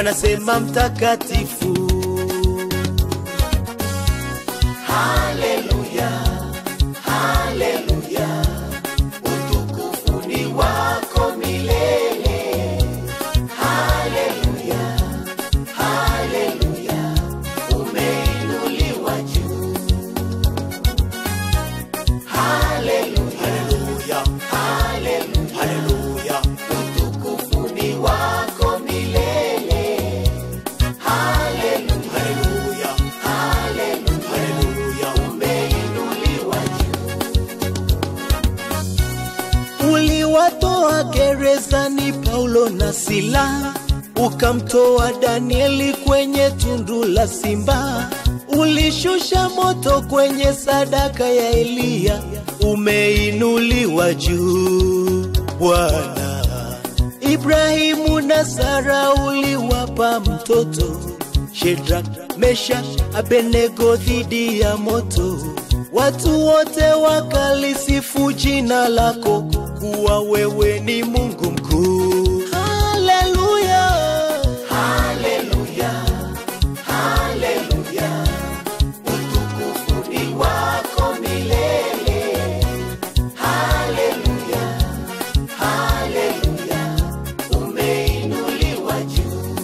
wanasema mtakatifu. Haleluya, haleluya, utukufu ni wako milele. Haleluya, haleluya, umeinuliwa juu. Haleluya, haleluya, haleluya, utukufu ni wako milele. Haleluya, haleluya, haleluya, umeinuliwa juu. Uliwatoa gerezani Paulo na Sila, ukamtoa Danieli kwenye tundu la simba. Ulishusha moto kwenye sadaka ya Eliya, umeinuliwa juu Bwana. Ibrahimu na Sara uliwapa mtoto Shedrak, Meshak, Abednego dhidi ya moto. Watu wote wakalisifu jina lako kuwa wewe ni Mungu mkuu. Haleluya, haleluya, haleluya, utukufu ni wako milele. Haleluya, haleluya, umeinuliwa juu.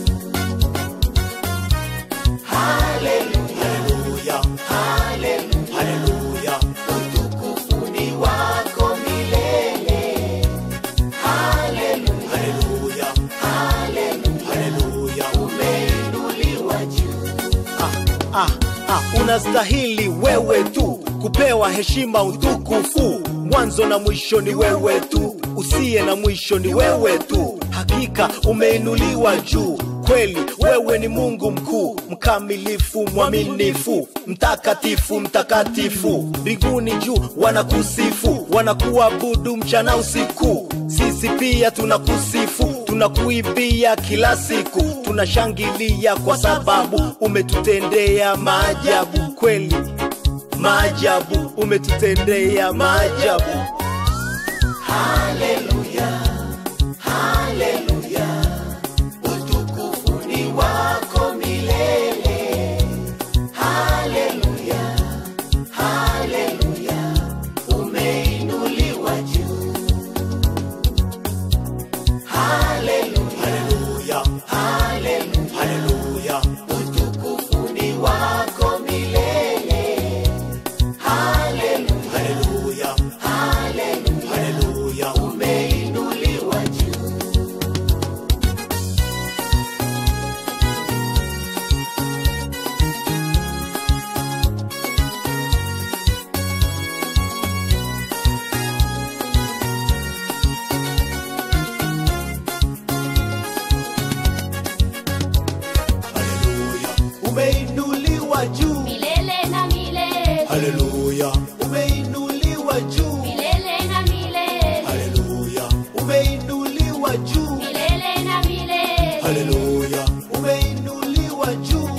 Haleluya, haleluya, haleluya, utukufu ni wako milele. Haleluya, haleluya, haleluya, umeinuliwa juu. Ah, ah, ah, unastahili wewe tu kupewa heshima utukufu. Mwanzo na mwisho ni wewe tu, usiye na mwisho ni wewe tu. Hakika umeinuliwa juu kweli, wewe ni Mungu mkuu, mkamilifu, mwaminifu, mtakatifu, mtakatifu. Mbinguni juu wanakusifu, wanakuabudu mchana usiku. Sisi pia tunakusifu, tunakuimbia kila siku, tunashangilia kwa sababu umetutendea maajabu kweli maajabu umetutendea maajabu. Haleluya, haleluya, utukufu ni wako milele. Haleluya, haleluya, umeinuliwa juu. Haleluya, haleluya, haleluya, utukufu ni wako milele. Haleluya, haleluya, haleluya, umeinuliwa juu. Haleluya, umeinuliwa juu. milele na milele, Haleluya, umeinuliwa juu. milele na milele, Haleluya, umeinuliwa juu. milele na milele, Haleluya, umeinuliwa juu.